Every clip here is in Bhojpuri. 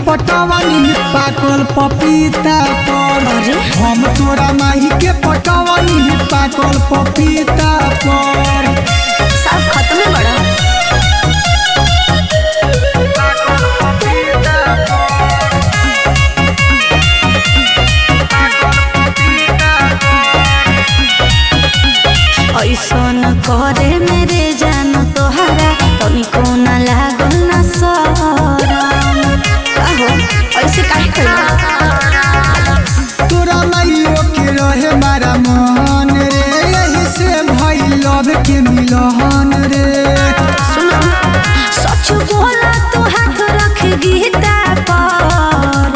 पटवनी पाकल पपीता पर अरे? हम तोरा माही के पटवनी पाकल पपीता पर सब खत्म बड़ा ऐसन करे मेरे जान तोहरा तनिको न लागल न शरम आहो ऐसे काहे कइला तोरा माइयो के रहे मारा मन रे यही से भई लव के मिलहन रे सुनो सच बोला तू हाथ रख गीता पर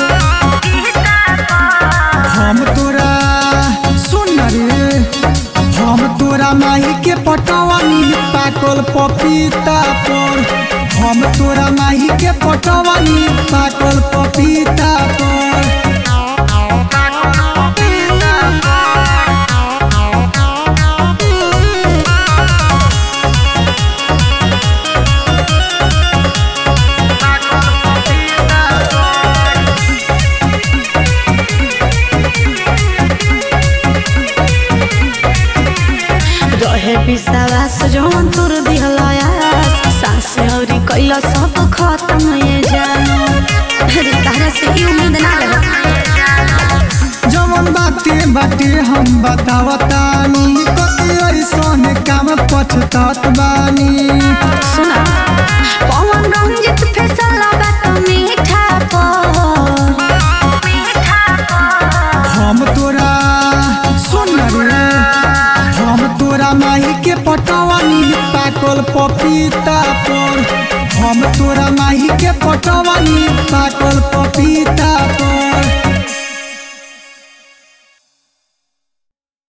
हम तोरा सुन रे हम तोरा माही के पटवनी पाकल पपीता पर हम तोरा माही के पटवनी पाकल पपीता पर रहे विश्वास जौन तोर दिहलायास सांस औरी कैला सब खत्म ये जानो अरे तारा से ई उम्मीद ना रहे जवन बाते बाटे हम बतावतानी कति ऐसन काम पछतात बानी सुना पवन रंजित फैसल बात मीठा पर हम तोरा सुन रे हम तोरा माही के पटवनी पाकल पपीता पर हम तोरा माही के पटवनी पाकल पपीता पर